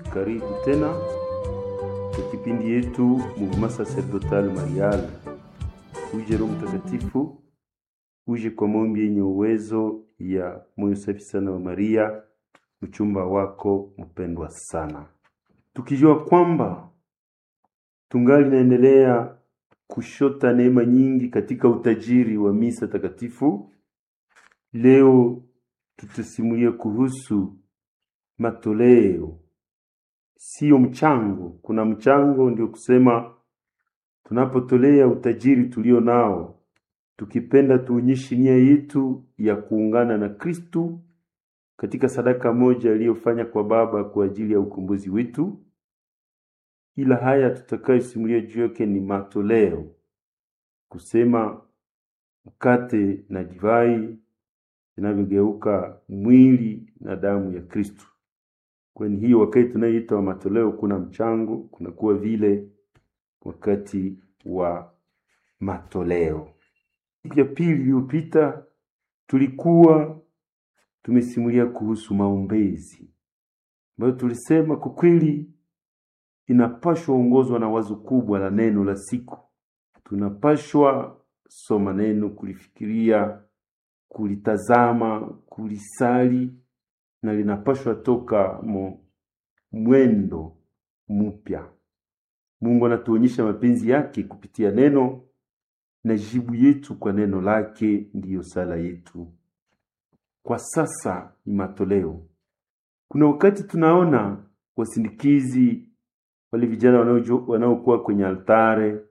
Karibu tena kwa kipindi yetu Mouvement Sacerdotal Marial. Uje Roho Mtakatifu, uje kwa maombi yenye uwezo ya moyo safi sana wa Maria, mchumba wako mpendwa sana, tukijua kwamba tungali naendelea kushota neema nyingi katika utajiri wa misa takatifu. Leo tutasimulia kuhusu matoleo, sio mchango. Kuna mchango, ndio kusema tunapotolea utajiri tulio nao, tukipenda tuonyeshe nia yetu ya kuungana na Kristu katika sadaka moja aliyofanya kwa Baba kwa ajili ya ukombozi wetu. Ila haya tutakayosimulia juu yake ni matoleo, kusema mkate na divai vinavyogeuka mwili na damu ya Kristo. Kwani hiyo wakati tunayoita wa matoleo, kuna mchango, kunakuwa vile wakati wa matoleo. Siku ya pili iliyopita tulikuwa tumesimulia kuhusu maombezi ambayo tulisema kwa kweli inapashwa ongozwa na wazo kubwa la neno la siku. Tunapashwa soma neno, kulifikiria, kulitazama, kulisali na linapashwa toka mo mwendo mpya. Mungu anatuonyesha mapenzi yake kupitia neno na jibu yetu kwa neno lake ndiyo sala yetu. Kwa sasa ni matoleo. Kuna wakati tunaona wasindikizi wale vijana wanaokuwa kwenye altare